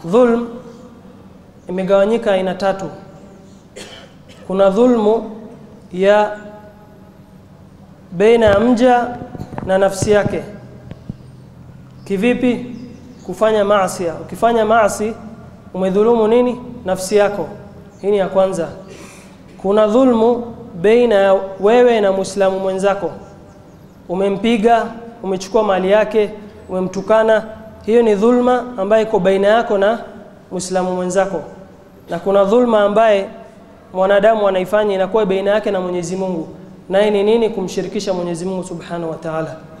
dhulm imegawanyika aina tatu kuna dhulmu ya baina ya mja na nafsi yake kivipi kufanya maasi ukifanya maasi umedhulumu nini nafsi yako hii ni ya kwanza kuna dhulmu baina ya wewe na muislamu mwenzako umempiga umechukua mali yake umemtukana hiyo ni dhulma ambayo iko baina yako na muislamu mwenzako na kuna dhulma ambaye mwanadamu anaifanya inakuwa baina yake na Mwenyezi Mungu naye ni nini kumshirikisha Mwenyezi Mungu Subhanahu wa Ta'ala